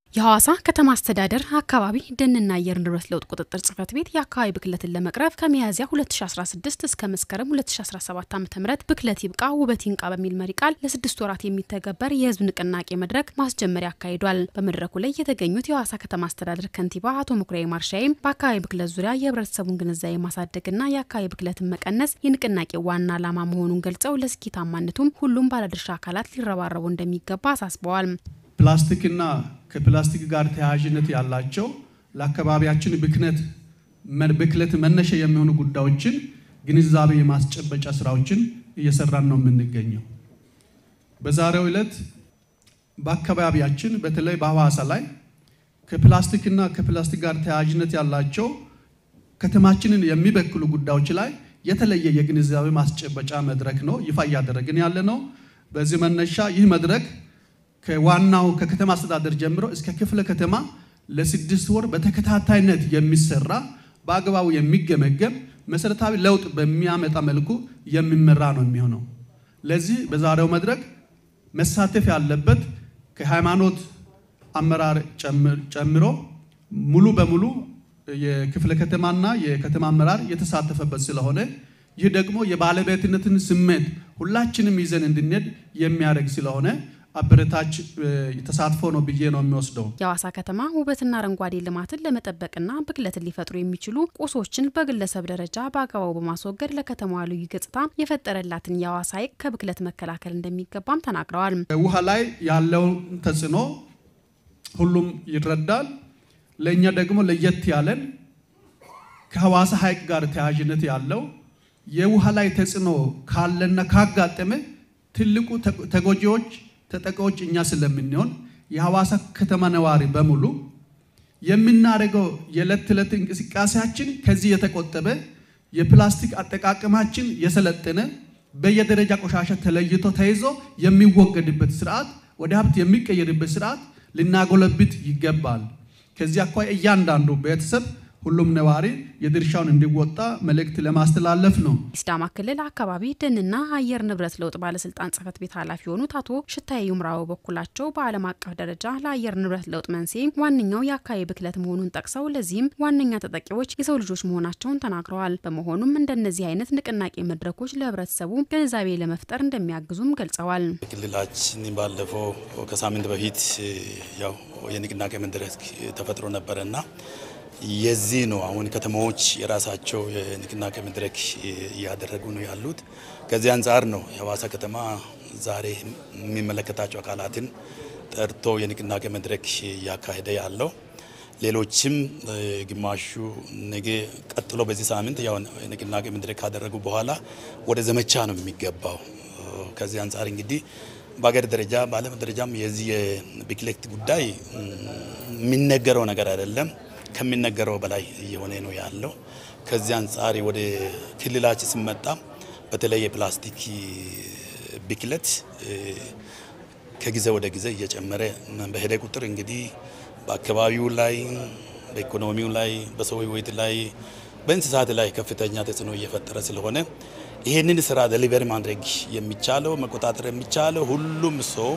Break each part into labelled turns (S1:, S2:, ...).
S1: የሐዋሳ ከተማ አስተዳደር አካባቢ ደንና አየር ንብረት ለውጥ ቁጥጥር ጽሕፈት ቤት የአካባቢ ብክለትን ለመቅረፍ ከሚያዝያ 2016 እስከ መስከረም 2017 ዓ ም ብክለት ይብቃ ውበት ይንቃ በሚል መሪ ቃል ለስድስት ወራት የሚተገበር የህዝብ ንቅናቄ መድረክ ማስጀመሪያ አካሂዷል። በመድረኩ ላይ የተገኙት የሐዋሳ ከተማ አስተዳደር ከንቲባ አቶ መኩሪያ ማርሻይም በአካባቢ ብክለት ዙሪያ የህብረተሰቡን ግንዛቤ ማሳደግና የአካባቢ ብክለትን መቀነስ የንቅናቄ ዋና ዓላማ መሆኑን ገልጸው ለስኬታማነቱም ሁሉም ባለድርሻ አካላት ሊረባረቡ እንደሚገባ አሳስበዋል።
S2: ፕላስቲክና ከፕላስቲክ ጋር ተያያዥነት ያላቸው ለአካባቢያችን ብክነት ብክለት መነሻ የሚሆኑ ጉዳዮችን ግንዛቤ የማስጨበጫ ስራዎችን እየሰራን ነው የምንገኘው። በዛሬው ዕለት በአካባቢያችን በተለይ በሐዋሳ ላይ ከፕላስቲክና ከፕላስቲክ ጋር ተያያዥነት ያላቸው ከተማችንን የሚበክሉ ጉዳዮች ላይ የተለየ የግንዛቤ ማስጨበጫ መድረክ ነው ይፋ እያደረግን ያለ ነው። በዚህ መነሻ ይህ መድረክ ከዋናው ከከተማ አስተዳደር ጀምሮ እስከ ክፍለ ከተማ ለስድስት ወር በተከታታይነት የሚሰራ በአግባቡ የሚገመገም መሰረታዊ ለውጥ በሚያመጣ መልኩ የሚመራ ነው የሚሆነው። ለዚህ በዛሬው መድረክ መሳተፍ ያለበት ከሃይማኖት አመራር ጨምሮ ሙሉ በሙሉ የክፍለ ከተማና የከተማ አመራር የተሳተፈበት ስለሆነ ይህ ደግሞ የባለቤትነትን ስሜት ሁላችንም ይዘን እንድንሄድ የሚያደርግ ስለሆነ አበረታች ተሳትፎ ነው ብዬ ነው የሚወስደው።
S1: የሐዋሳ ከተማ ውበትና አረንጓዴ ልማትን ለመጠበቅና ብክለትን ሊፈጥሩ የሚችሉ ቁሶችን በግለሰብ ደረጃ በአግባቡ በማስወገድ ለከተማዋ ልዩ ገጽታ የፈጠረላትን የሐዋሳ ሐይቅ ከብክለት መከላከል እንደሚገባም ተናግረዋል።
S2: ውሃ ላይ ያለውን ተጽዕኖ ሁሉም ይረዳል። ለእኛ ደግሞ ለየት ያለን ከሐዋሳ ሐይቅ ጋር ተያያዥነት ያለው የውሃ ላይ ተጽዕኖ ካለና ካጋጠመ ትልቁ ተጎጂዎች ተጠቃዎች እኛ ስለምንሆን የሐዋሳ ከተማ ነዋሪ በሙሉ የምናደርገው የዕለት ተዕለት እንቅስቃሴያችን ከዚህ የተቆጠበ የፕላስቲክ አጠቃቀማችን የሰለጠነ በየደረጃ ቆሻሻ ተለይቶ ተይዞ የሚወገድበት ስርዓት ወደ ሀብት የሚቀየርበት ስርዓት ልናጎለብት ይገባል። ከዚህ አኳያ እያንዳንዱ ቤተሰብ ሁሉም ነዋሪ የድርሻውን እንዲወጣ መልእክት ለማስተላለፍ ነው።
S1: የሲዳማ ክልል አካባቢ ደንና አየር ንብረት ለውጥ ባለስልጣን ጽሕፈት ቤት ኃላፊ የሆኑት አቶ ሽታዬ ይምራው በኩላቸው በዓለም አቀፍ ደረጃ ለአየር ንብረት ለውጥ መንስኤ ዋነኛው የአካባቢ ብክለት መሆኑን ጠቅሰው ለዚህም ዋነኛ ተጠቂዎች የሰው ልጆች መሆናቸውን ተናግረዋል። በመሆኑም እንደነዚህ አይነት ንቅናቄ መድረኮች ለህብረተሰቡ ግንዛቤ ለመፍጠር እንደሚያግዙም ገልጸዋል።
S3: ክልላችን ባለፈው ከሳምንት በፊት ያው የንቅናቄ መድረክ ተፈጥሮ ነበረና የዚህ ነው አሁን ከተማዎች የራሳቸው የንቅናቄ መድረክ እያደረጉ ነው ያሉት። ከዚህ አንጻር ነው የሐዋሳ ከተማ ዛሬ የሚመለከታቸው አካላትን ጠርቶ የንቅናቄ መድረክ እያካሄደ ያለው። ሌሎችም ግማሹ ነገ ቀጥሎ በዚህ ሳምንት ያው የንቅናቄ መድረክ ካደረጉ በኋላ ወደ ዘመቻ ነው የሚገባው። ከዚህ አንጻር እንግዲህ በሀገር ደረጃ በዓለም ደረጃም የዚህ የብክለት ጉዳይ የሚነገረው ነገር አይደለም ከሚነገረው በላይ እየሆነ ነው ያለው። ከዚህ አንጻር ወደ ክልላችን ስመጣ በተለይ የፕላስቲክ ብክለት ከጊዜ ወደ ጊዜ እየጨመረ በሄደ ቁጥር እንግዲህ በአካባቢው ላይ፣ በኢኮኖሚው ላይ፣ በሰው ሕይወት ላይ፣ በእንስሳት ላይ ከፍተኛ ተጽዕኖ እየፈጠረ ስለሆነ ይህንን ስራ ደሊቨሪ ማድረግ የሚቻለው መቆጣጠር የሚቻለው ሁሉም ሰው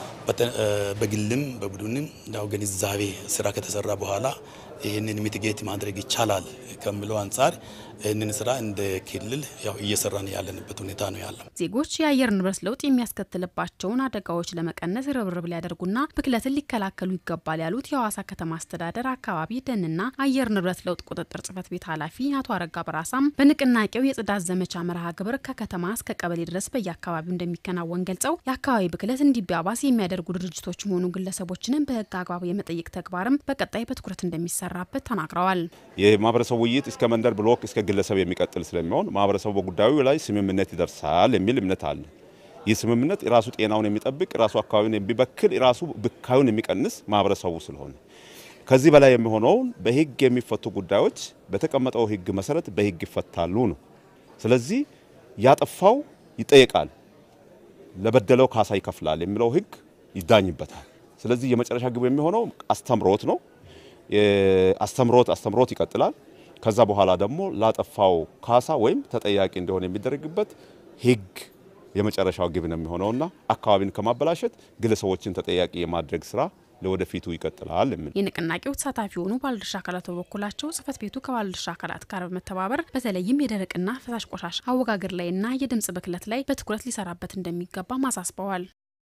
S3: በግልም በቡድንም ያው ግንዛቤ ስራ ከተሰራ በኋላ ይህንን ሚቲጌት ማድረግ ይቻላል ከሚለው አንጻር ይህንን ስራ እንደ ክልል ያው እየሰራን ያለንበት ሁኔታ ነው ያለው።
S1: ዜጎች የአየር ንብረት ለውጥ የሚያስከትልባቸውን አደጋዎች ለመቀነስ ርብርብ ሊያደርጉና ብክለትን ሊከላከሉ ይገባል ያሉት የሐዋሳ ከተማ አስተዳደር አካባቢ ደንና አየር ንብረት ለውጥ ቁጥጥር ጽሕፈት ቤት ኃላፊ አቶ አረጋ በራሳም በንቅናቄው የጽዳት ዘመቻ መርሃ ግብር ከከተማ እስከ ቀበሌ ድረስ በየአካባቢው እንደሚከናወን ገልጸው የአካባቢ ብክለት እንዲባባስ የሚያደርጉ ድርጅቶች መሆኑ ግለሰቦችንም በሕግ አግባብ የመጠየቅ ተግባርም በቀጣይ በትኩረት እንደሚሰራበት ተናግረዋል።
S4: የማህበረሰቡ ውይይት እስከ መንደር ብሎክ እስከ ግለሰብ የሚቀጥል ስለሚሆን ማህበረሰቡ በጉዳዩ ላይ ስምምነት ይደርሳል የሚል እምነት አለ። ይህ ስምምነት የራሱ ጤናውን የሚጠብቅ የራሱ አካባቢውን የሚበክል የራሱ ብካዩን የሚቀንስ ማህበረሰቡ ስለሆነ ከዚህ በላይ የሚሆነውን በህግ የሚፈቱ ጉዳዮች በተቀመጠው ህግ መሰረት በህግ ይፈታሉ ነው። ስለዚህ ያጠፋው ይጠየቃል፣ ለበደለው ካሳ ይከፍላል የሚለው ህግ ይዳኝበታል። ስለዚህ የመጨረሻ ግብ የሚሆነው አስተምሮት ነው። አስተምሮት አስተምሮት ይቀጥላል። ከዛ በኋላ ደግሞ ላጠፋው ካሳ ወይም ተጠያቂ እንዲሆን የሚደረግበት ህግ የመጨረሻው ግብ ነው የሚሆነውና አካባቢን ከማበላሸት ግለሰቦችን ተጠያቂ የማድረግ ስራ ለወደፊቱ ይቀጥላል የሚል
S1: የንቅናቄው ተሳታፊ የሆኑ ባለድርሻ አካላት በበኩላቸው ጽሕፈት ቤቱ ከባለድርሻ አካላት ጋር በመተባበር በተለይም የደረቅና ፈሳሽ ቆሻሻ አወጋገር ላይና የድምጽ ብክለት ላይ በትኩረት ሊሰራበት እንደሚገባ አሳስበዋል።